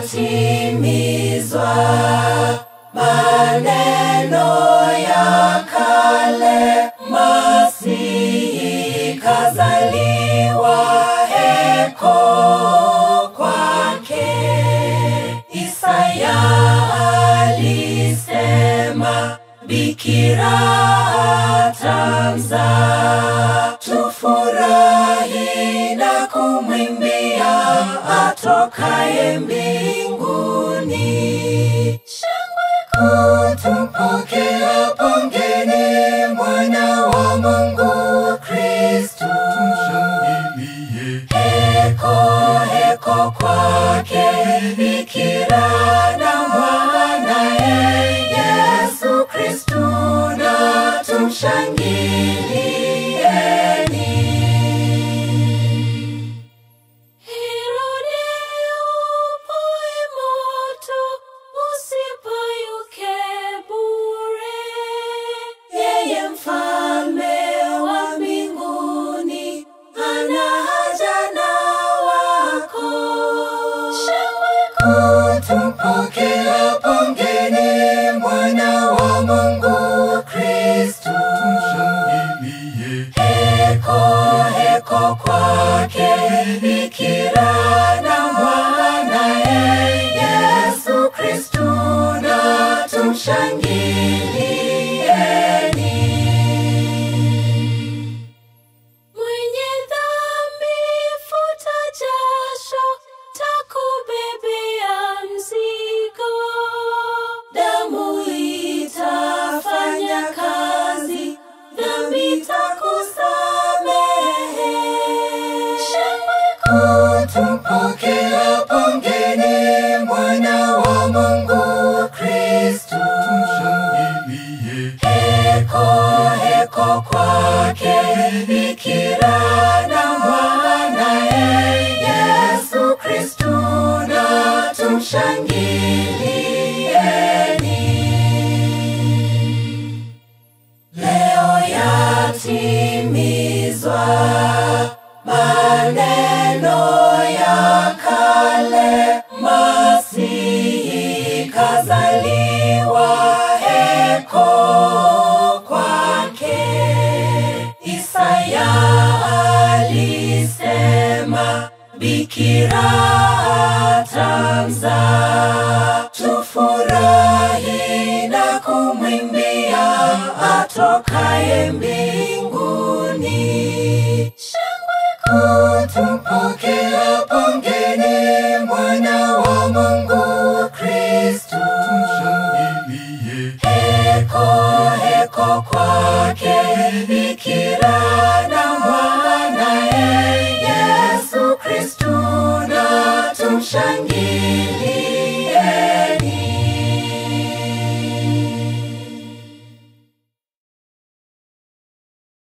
yatimizwa maneno ya kale, Masihi kazaliwa, heko kwake. Isaya alisema, bikira atamzaa, tufurahi na kumwimbia atokaye mbinguni. Shangwe kutupokea, pongeni mwana wa Mungu Kristu. Tumshangilie, Heko heko kwake bikira na mwanaye Yesu Kristu, na tumshangilieni. Herode upoe moto, usipayuke bure. Yeye mfalme wa mbinguni ana haja na wako. Shangwe kutupokea, pongeni mwana wa Mungu Kristu. tumshangilie, Heko heko kwake bikira na mwanaye Yesu Kristu, na tumshangilieni. Mwenye dhambi futa jasho, takubebea mzigo. Damu itafanya kazi, dhambi takusamehe. Shangwe kutupokea, pongeni mwana wa Mungu Kristu. tumshangilie, Heko heko kwake bikira na mwanaye Yesu Kristu, na tumshangilieni. Leo yatimizwa maneno ya kale, Masihi kazaliwa, heko kwake. Isaya alisema, bikira atamzaa, tufurahi na kumwimbia atokaye mbinguni. Shangwe kutupokea, pongeni mwana wa Mungu Kristu. tumshangilie, Heko heko kwake bikira na mwanaye Yesu Kristu, na tumshangilie.